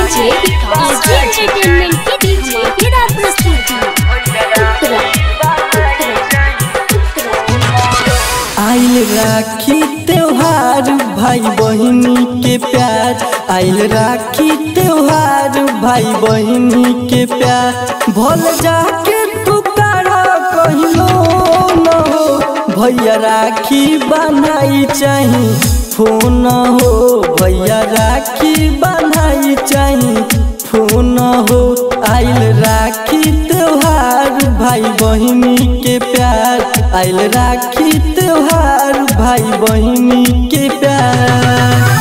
DJ विकास entertainment की धमाकेदार प्रस्तुति उत्तरा आइल राखी त्योहार भाई बहिनी के प्यार आइल राखी त्योहार भाई बहिनी के प्यार भल जाके पुकारा कहिलो न हो भैया राखी बनाई चाही फोन हो भैया राखी बनाई चाही फोन हो आइल राखी त्योहार भाई बहिनी के प्यार आइल राखी त्योहार भाई बहिनी के प्यार